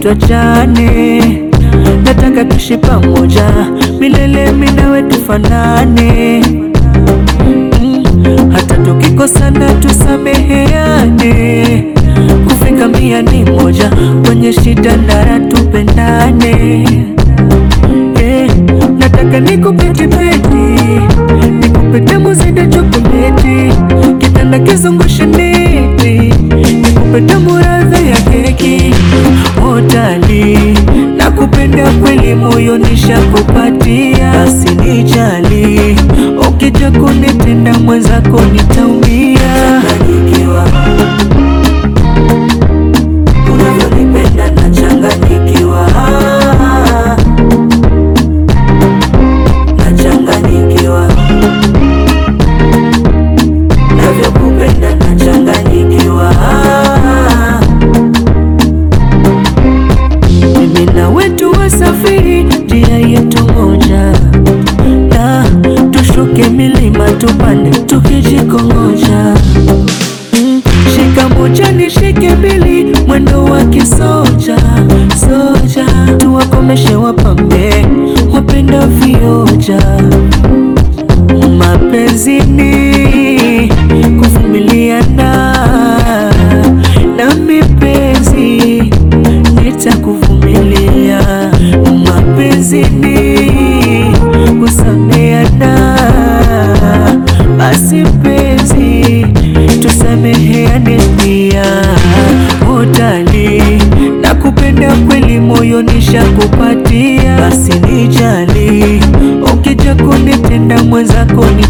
tuachane, nataka tuishi pamoja milele, mimi nawe tufanane mm, hata tukikosana tusameheane, kufika mia ni moja, kwenye shida na raha tupendane. Eh, nataka nikupe kibeti, nikupe tamu zaidi ya chokoleti, kitanda kizungushe neti, nikupe tamu radha ya keki. Otali, nakupenda kweli, moyo nishakupatia, basi nijali, ukija kunitenda mwenzako nitaumia. Nachanganyikiwa unavyonipenda, nachanganyikiwa nachanganyikiwa navyokupenda, nachanganyikiwa. Mimi na wetu wasafiri njia yetu moja, na tushuke milima tupande tukijikongoja. Mm, Shika moja nishike mbili, mwendo wa kisoja soja, tuwakomeshe wapambe wapenda vioja. Mapenzini kuvumiliana na mipenzi nitakuvumilia. Mapenzini kusameana, basi mpenzi tusameheane pia. Utali nakupenda kweli, moyo nishakupatia, basi nijali, ukija kunitenda mwenzako ni